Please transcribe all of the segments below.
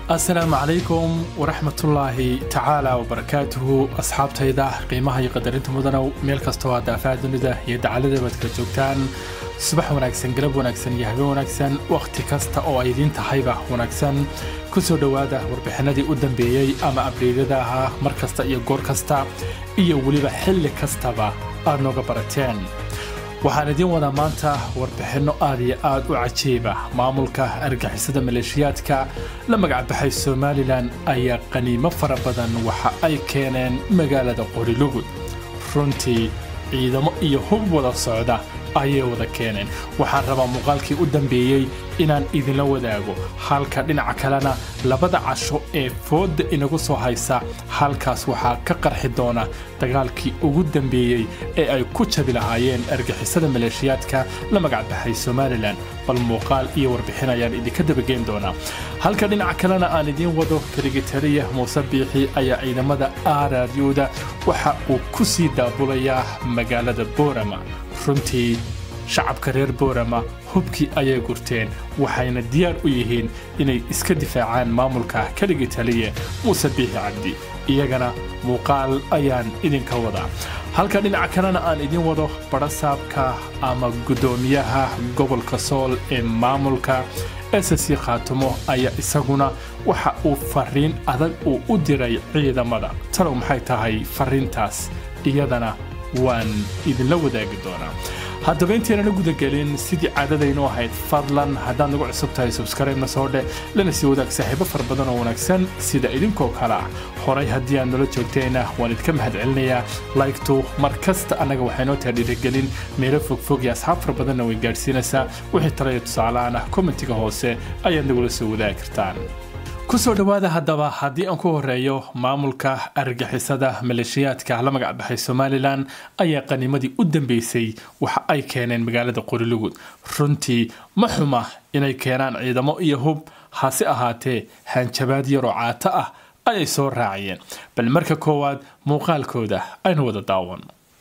asalaamu calaykum waraxmatullaahi tacaala wabarakaatuhu asxaabtayda qiimaha iyo qadarinta mudanow meel kastoo aad daafaha dunida iyo dacaladeebaad kala joogtaan subax wanaagsan galab wanaagsan iyo habeen wanaagsan wakhti kasta oo ay idiin tahayba wanaagsan ku soo dhowaada warbixinadii u dambeeyey ama abreedyada ahaa mar kasta iyo goor kasta iyo weliba xilli kastaba aad nooga barateen waxaan idiin wadaa maanta warbixinno aad iyo aad u cajiiba maamulka argixisada maleeshiyaadka la magacbaxay somalilan ayaa qaniimo fara badan waxa ay keeneen magaalada qorilugud runtii ciidamo iyo hub wada socda ayay wada keeneen waxaan rabaa muuqaalkii u dambeeyey inaan idinla wadaago halka dhinaca kalena labada casho ee foodda inagu soo haysa halkaas waxaa ka qarxi doona dagaalkii ugu dambeeyey ee ay ku jabi lahaayeen argixisada maleeshiyaadka la magacbaxay somalilan bal muuqaal iyo warbixin ayaan idinka dabageyn doonaa halka dhinaca kalena aan idiin wado kaligitariya muuse biixi ayaa ciidamada aararyuuda waxa uu ku sii daabulayaa magaalada boorama runtii shacabka reer boorama hubkii ayay gurteen waxayna diyaar u yihiin inay iska difaacaan maamulka keligii taliye muuse biixi cabdi iyagana muuqaal ayaan idinka wadaa halka dhinaca kalena aan idin wado barasaabka ama guddoomiyaha gobolka sool ee maamulka ssc khaatumo ayaa isaguna waxa uu fariin adag uu u diray ciidamada talow maxay tahay fariintaas iyadana waan idinla wadaagi doonaa haddaba intaynan u gudagelin sidii caadadaynu ahayd fadlan haddaad nagu cusub tahay subskribna soo dheh lana sii wadaag saaxiibo fara badan oo wanaagsan sida idinkoo kale ah horay haddii aad nala joogteenna waan idinka mahad celinayaa laygtu mar kasta annaga waxaynoo tahay dhiirigelin meelo fogfog iyo asxaab fara badanna way gaadhsiinaysaa wixii talaya tusaalahaan ah kommentiga hoose ayaad nagula soo wadaagi kartaan ku soo dhowaada haddaba haddii aan ku horeeyo maamulka argixisada maleeshiyaadka la magacbaxay somalilan ayaa qanimadii u dambeysay waxa ay keeneen magaalada qorilugud runtii ma xuma inay keenaan ciidamo iyo hub hase ahaatee hanjabaad yaroo caato ah ayay soo raaciyeen bal marka koowaad muuqaalkooda aynu wada daawan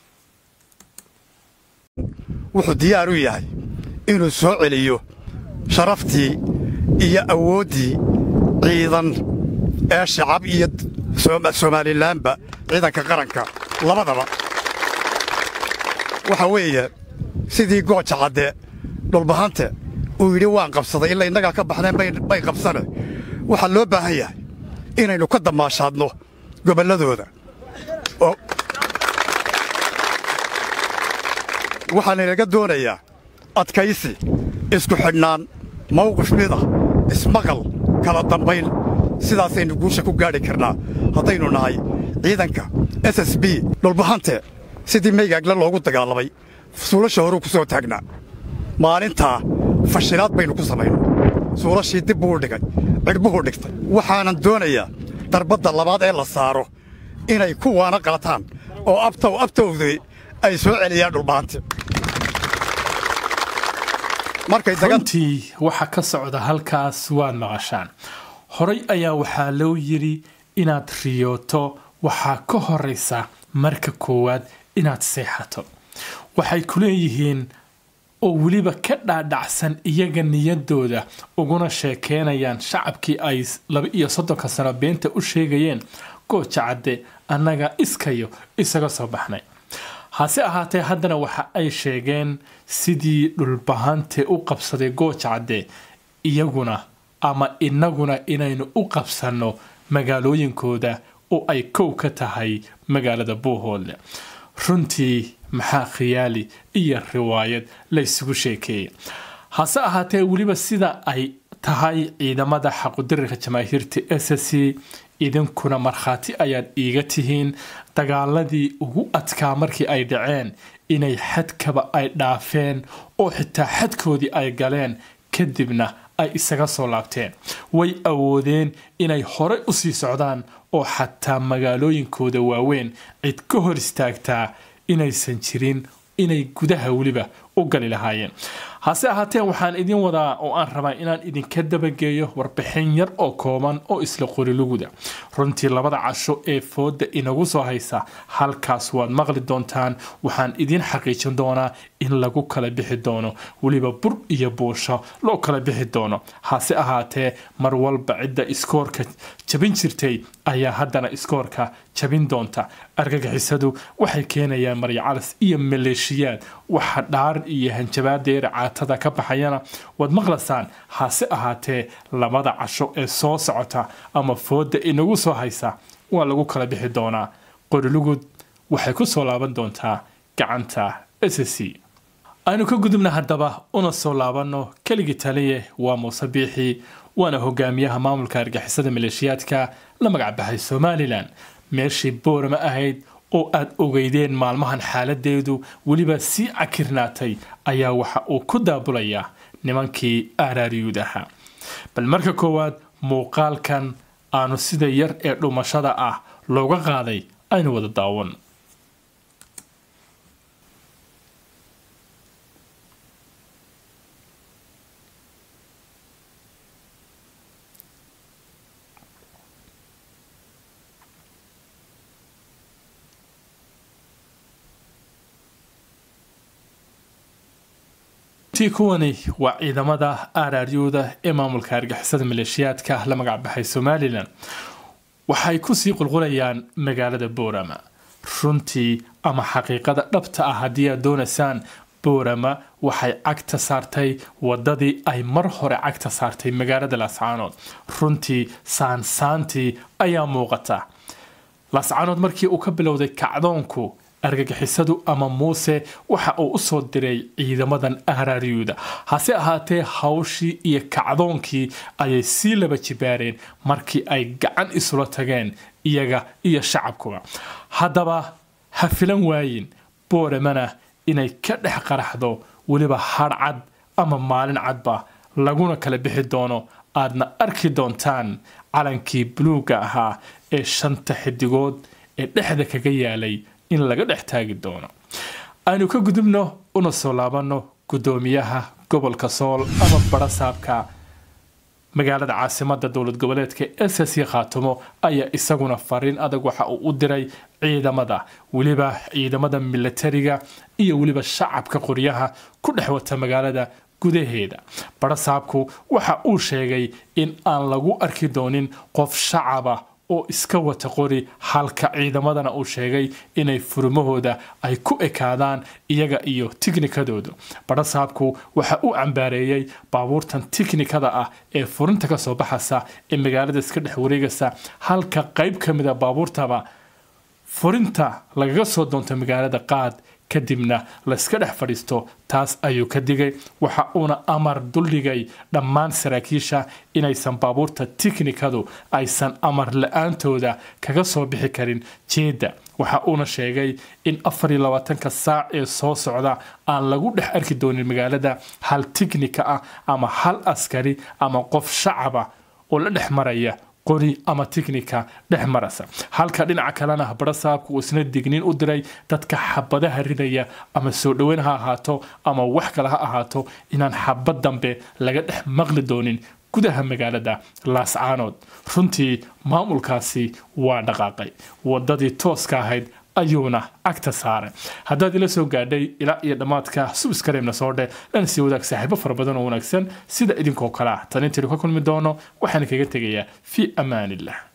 wuxuu diyaar u yahay inuu soo celiyo sharaftii iyo awooddii ciidan ee shacab iyo somalilaanba ciidanka qaranka labadaba waxa weeye sidii gooja cadde dhulbahante uu yidhi waan qabsaday ila innagaa ka baxdeen bay qabsane waxaa loo baahan yahay inaynu ka damaashaadno gobolladooda waxaanaynaga doonayaa adkaysi isku xidhnaan mawqif mida ismaqal kala dambayn sidaasaynu guusha ku gaadhi karnaa haddaynu nahay ciidanka s s b dhulbahante sidii meygaagle loogu dagaalamay suulasha horuu ku soo taagnaa maalintaa fashilaad baynu ku samaynay suulashii dib buu dhigay cidhbuhuu dhigtay waxaanan doonayaa darbadda labaad ee la saaro inay ku waana qaataan oo abtow abtowdii ay soo celiyaan dhulbahante runtii waxa ka socda halkaas waad maqashaan horay ayaa waxaa loo yidhi inaad riyooto waxaa ka horaysa marka koowaad inaad seexato waxay ku leeyihiin oo weliba ka dhaadhacsan iyaga niyadooda uguna sheekeynayaan shacabkii ay laba iyo soddonka sano beenta u sheegayeen gooja cadde annaga iskayo isaga soo baxnay hase ahaatee haddana waxa ay sheegeen sidii dhulbahante u qabsaday gooja cadde iyaguna ama innaguna inaynu u qabsanno magaalooyinkooda oo ay kow ka tahay magaalada buuhoodle runtii maxaa khiyaali iyo riwaayad la ysugu sheekeeyey hase ahaatee weliba sida ay tahay ciidamada xaqudirirka jamaahiirta s c idinkuna markhaati ayaad iiga tihiin dagaaladii ugu adkaa markii ay dhaceen inay xadkaba ay dhaafeen oo xitaa xadkoodii ay galeen kadibna ay isaga soo laabteen way awoodeen inay horey u sii socdaan oo xataa magaalooyinkooda waaweyn cid ka hor istaagtaa inaysan jirin inay gudaha weliba u gali lahaayeen hase ahaatee waxaan idin wadaa oo aan rabaa inaan idinka dabageeyo warbixin yar oo kooban oo isla qoriluguda runtii labada casho ee fooda inagu soo haysa halkaas waad maqli doontaan waxaan idin xaqiijin doonaa in lagu kala bixi doono weliba bur iyo buusho loo kala bixi doono hase ahaatee mar walba cidda iskoorka jabin jirtay ayaa haddana iskoorka jabin doonta argagixisadu waxay keenayaan maryacalas iyo maleeshiyaad waxa dhaar iyo hanjabaadeera caatada ka baxayana waad maqlasaan hase ahaatee labada casho ee soo socota ama fooda inagu soo haysa waa lagu kala bixi doonaa qorilugud waxay ku soo laaban doontaa gacanta s c aynu ka gudubna haddaba una soo laabanno keligii taliye waa muuse biixi waana hogaamiyaha maamulka argixisada maleeshiyaadka la magacbaxay somalilan meeshii boorama ahayd oo aad ogeydeen maalmahan xaaladeedu weliba sii cakirnaatay ayaa waxa uu ku daabulayaa nimankii aaraariyuud ahaa bal marka koowaad muuqaalkan aanu sida yar ee dhumashada ah looga qaaday aynu wada daawan ti kuwani waa ciidamada aaraaryuuda ee maamulka argixisada maleeshiyaadka la magacbaxay somalilan waxay kusii qulqulayaan magaalada boorama runtii ama xaqiiqada dhabta ah haddii aad doonaysaan boorama waxay cagta saartay wadadii ay mar hore cagta saartay magaalada laascaanood runtii saansaantii ayaa muuqata laascaanood markii uu ka bilowday kacdoonku argagixisadu ama muuse waxa uu usoo diray ciidamadan aaraaryuuda hase ahaatee hawshii iyo kacdoonkii ayay sii laba jibaareen markii ay gacan isula tageen iyaga iyo shacabkuba haddaba ha filan waayin booramana inay ka dhex qaraxdo weliba hadhcad ama maalin cadba laguna kala bixi doono aadna arki doontaan calankii buluugga ahaa ee shanta xidigood ee dhexda kaga yaalay in laga dhex taagi doono aynu ka gudubno una soo laabanno guddoomiyaha gobolka sool ama barasaabka magaalada caasimada dowlad goboleedka s c khaatumo ayaa isaguna fariin adag waxa uu u diray ciidamada weliba ciidamada milatariga iyo weliba shacabka qoryaha ku dhex wata magaalada gudaheeda barasaabku waxa uu sheegay in aan lagu arki doonin qof shacaba oo iska wata qori halka ciidamadana uu sheegay inay furmahooda ay ku ekaadaan iyaga iyo tiknikadoodu barasaabku waxa uu cambaareeyey baabuurtan tiknikada ah ee furinta ka soo baxasa ee magaalada iska dhex wareegaysa halka qayb ka mida baabuurtaba furinta lagaga soo doonto magaalada qaad kadibna layska dhex fadhiisto taas ayuu ka digay waxa uuna amar duldhigay dhammaan saraakiisha inaysan baabuurta tiknikadu aysan amar la-aantooda kaga soo bixi karin jeedda waxa uuna sheegay in afar iyo labaatanka saac ee soo socda aan lagu dhex arki doonin magaalada hal tiknika ah ama hal askari ama qof shacaba oo la dhex maraya qori ama tiknika dhex marasa halka dhinaca kalena barasaabku uu isna digniin u diray dadka xabadaha ridaya ama soo dhoweyn ha ahaato ama wax kale ha ahaato inaan xabad dambe laga dhex maqli doonin gudaha magaalada laascaanood runtii maamulkaasi waa dhaqaaqay wadadii tooska ahayd ayuuna cagta saaray haddaad ila soo gaadhay ilaa iyo dhammaadka subskareemna soo dhe lana sii wadaag saaxiibo fara badan oo wanaagsan sida idinkoo kale ah tan intaynu ka kulmi doono waxaan kaga tegayaa fii amaanillah